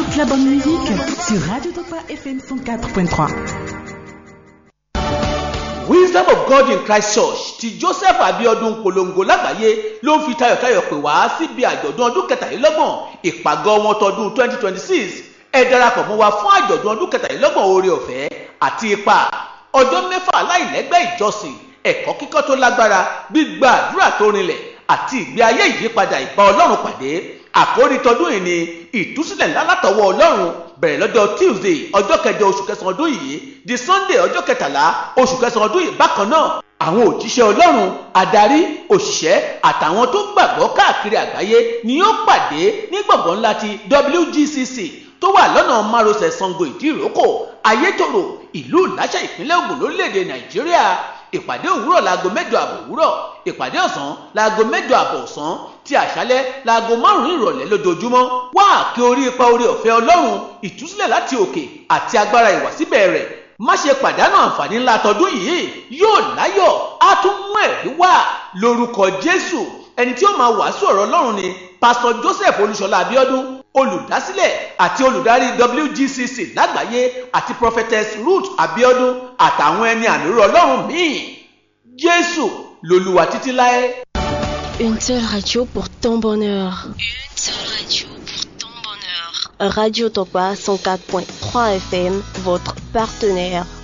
Toute la bonne musique sur Radio Topa FM 104.3. wisdom of god in christ church ti joseph abiodun polongo lágbàáyé ló ń fi tayọ̀tayọ̀ pè wá síbi àjọ̀dún ọdún kẹtàlélọ́gbọ̀n ìpàgọ́ wọn tọdún twenty twenty six ẹ darapọ̀ mọ́ wa fún àjọ̀dún ọdún kẹtàlélọ́gbọ̀n oore ọ̀fẹ́ àti ipa ọjọ́ mẹ́fà láìlẹ́gbẹ́ ìjọsìn ẹ̀kọ́ kíkọ́ tó lágbára gbígba àdúrà tó rinlẹ̀ àti ìgbé ayé ìyípadà ìbá ọlọ́run pàdé àkórí tọdún yìí ni ìtúsílẹ̀ ńlá látọwọ́ ọlọ́run bẹ̀rẹ̀ lọ́jọ́ tuesday ọjọ́ kẹjọ oṣù kẹsàn-án ọdún yìí di sunday ọjọ́ kẹtàlá oṣù kẹsàn-án ọdún yìí bákan náà àwọn òjíṣẹ́ ọlọ́run adarí òṣìṣẹ́ àtàwọn tó gbàgbọ́ káàkiri àgbáyé ni yóò pàdé ní gbọ̀ngàn ńlá ti wgcc tó wà lọ́nà márosẹ̀ sango ìdíròkò ayétòrò ìlú ìláṣà ìpínlẹ̀ ògùn lórílẹ̀‐èdè nàìjíríà ìpàdé òwúrọ̀ láago mẹ́jọ àbọ̀ òwúrọ̀ ìpàdé ọ̀sán láago mẹ́jọ àbọ̀ ọ̀sán ti àṣálẹ́ láago márùn-ún ìrọ̀lẹ́ lójoojúmọ́ wá kí orí ipa orí ọ̀fẹ́ ọlọ́run ìtúsílẹ̀ láti òkè àti agbára ìwàsíbẹ̀ rẹ̀ má ṣe pàdánù àǹfààní ńlá tọdún yìí yóò láyọ̀ á tún mú ẹ̀rí wá lórúkọ jésù ẹni tí ó máa wàásù ọ̀rọ̀ ọlọ́run ni pásítọ̀ joseph olúṣọlá abiodun olùdásílẹ̀ àti olùdarí wgcc lágbàáyé àti prophetess ruth abiodun àtàwọn ẹni àmìrò ọlọ́run míì jésù lolúwa títí láé. Une seule radio pour ton bonheur. Une seule radio pour ton bonheur. Radio Topa 104.3 FM, votre partenaire.